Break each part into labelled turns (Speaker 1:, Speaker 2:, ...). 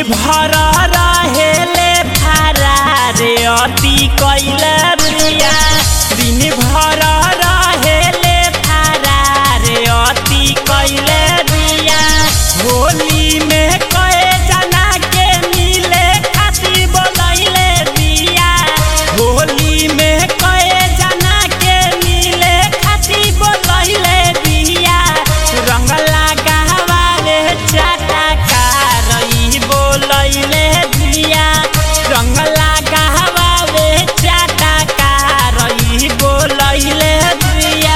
Speaker 1: भर रहेले फरार अति कैले बिया दिन भर रहेले फरार अति कैले बिया होली में कए जना के मिले खातिर बोलैले बिया होली में कए जना के मिले खातिर बोलैले बिया रंग लगावाले चाटकार ई बोलैले बिया रंग लगावाले चाटकार ई बोलैले बिया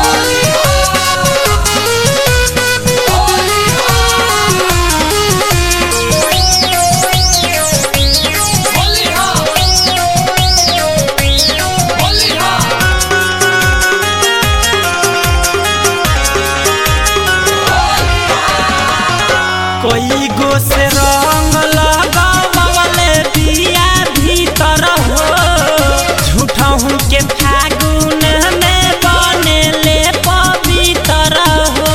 Speaker 1: कोई गो से रंग लगावले दिया भीतर हो झूठा हूँ के फागुन में बनेले पवित्र हो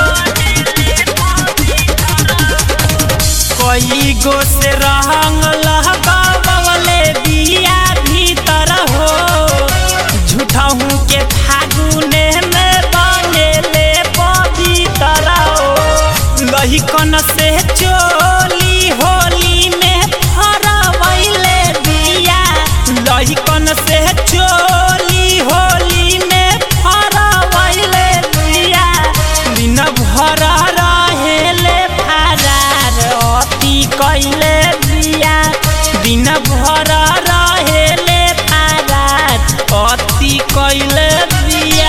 Speaker 1: कोई गो से रंग लगावले दिया भीतर हो झूठा हूँ के फागुन में बनेले पवित्र हो लहिकन से चोली होली में फरवैले दिया लहिकन से चोली होली में फरवैले दिया दिन भर रहेले फरार अति कैले दिया दिन भर रहेले फरार अति कैले दिया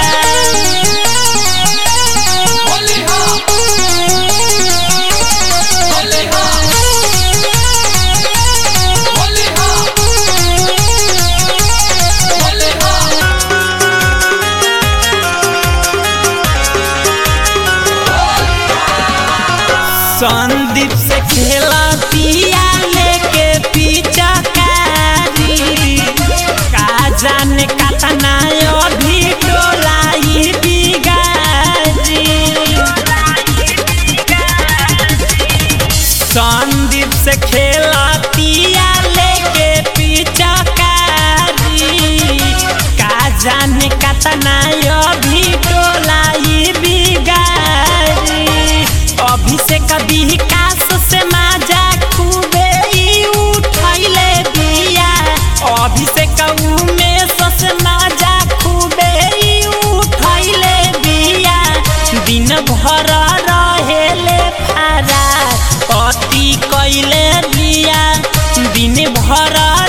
Speaker 1: संदीप से खेला पिया लेके पीछा कारी का जाने कतना अभी टोलाई बिगारी संदीप से खेला पिया लेके पीछा कारी का जाने कतना अभी टोलाई बिगारी अभिषेक विकास से माजा खूबे ई उठैले बिया अभिषेक उमेश से माजा खूबे ई उठैले बिया दिन भर रहेले फरार अति कैले बिया दिन भर